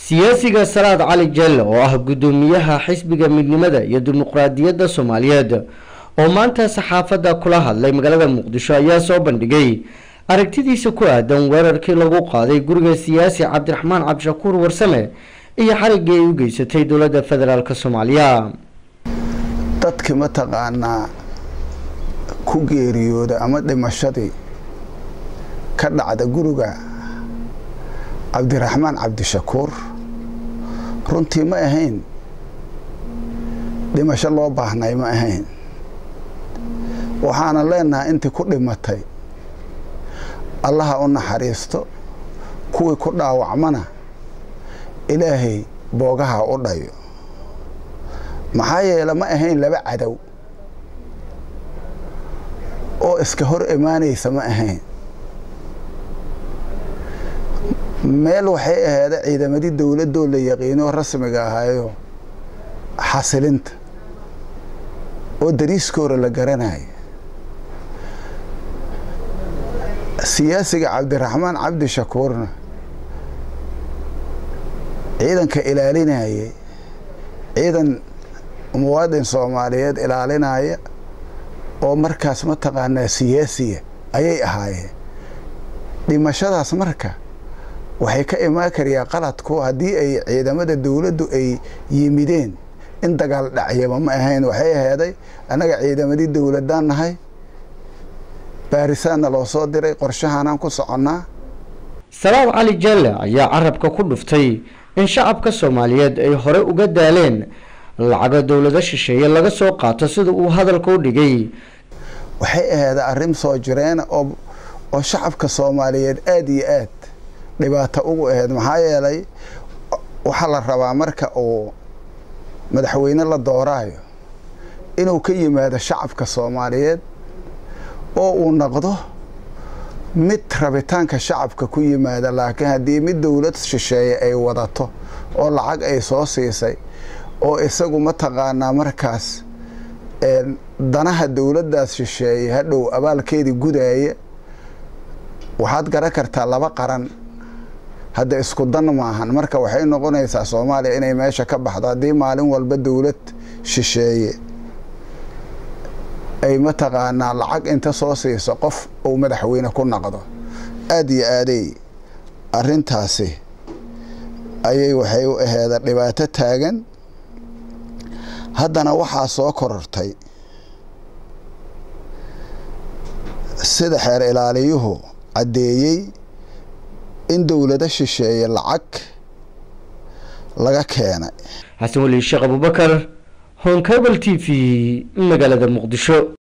siyaasiga salaad cali jelle oo ah guddoomiyaha xisbiga midnimada iyo dimuqraadiyadda soomaaliyeed oo maanta saxaafadda kula hadlay magaalada muqdisho ayaa soo bandhigay aragtidiisa ku aadan weerarkii lagu qaaday guriga siyaasi cabdiraxmaan cabdishakuur warsame iyo xariggii ay u geysatay dowladda federaalk soomaaliya dadki mataqaanaa ku geeriyooda ama dhimashadii ka dhacda guriga cabdiraxmaan cabdishakuur runtii ma ahayn dhimasho loo baahnay ma ahayn waxaana leenahay intii ku dhimatay allaha u naxariisto kuwii ku dhaawacmana ilaahay boogaha u dhayo maxaa yeele ma ahayn laba cadow oo iska hor imaanaysa ma ahayn meel waxay aheeda ciidamadii dowladoo la yaqiinoo rasmiga ahaayo xasilinta oo dariiskoora la garanayo siyaasiga cabdiraxmaan cabdishakuurna ciidanka ilaalinayay ciidan muwaadin soomaaliyeed ilaalinaya oo markaas mataqaanaa siyaasiya ayay ahaayeen dhimashadaas marka waxay ka imaan karayaa qaladku haddii ay ciidamada dowladdu ay yimideen in dagaal dhacyaba ma ahayn waxay aheeday annaga ciidamadii dowladaan nahay baarisaanna loo soo diray qorshahaanaan ku soconnaa salaad cali jelle ayaa carabka ku dhuftay in shacabka soomaaliyeed ay hore uga daaleen lacago dowlado shisheeye laga soo qaato sida uu hadalka u dhigay waxay aheeda arrin soo jireena oo oo shacabka soomaaliyeed aada iyo aad dhibaato ugu aheyd maxaa yeelay waxaa la rabaa marka uu madaxweyne la dooraayo inuu ka yimaado shacabka soomaaliyeed oo uu noqdo mid rabitaanka shacabka ku yimaada laakiin haddii mid dowlad shisheeye ay wadato oo lacag ay soo siisay oo isagu mataqaanaa markaas danaha dowladdaas shisheeye hadhow abaalkeedii gudaaya waxaad garan kartaa laba qaran hadda isku dan maahan marka waxay noqonaysaa soomaaliya inay meesha ka baxdo haddii maalin walba dowlad shisheeye ay mataqaanaa lacag inta soo siiso qof uu madaxweyne ku noqdo aada iyo aaday arintaasi ayay waxay u aheeda dhibaato taagan haddana waxaa soo korortay sida xeer ilaaliyuhu caddeeyey in dowlado shisheeye lacag laga keenay xasan weli sheekh abubakar honkabel t v magaalada muqdisho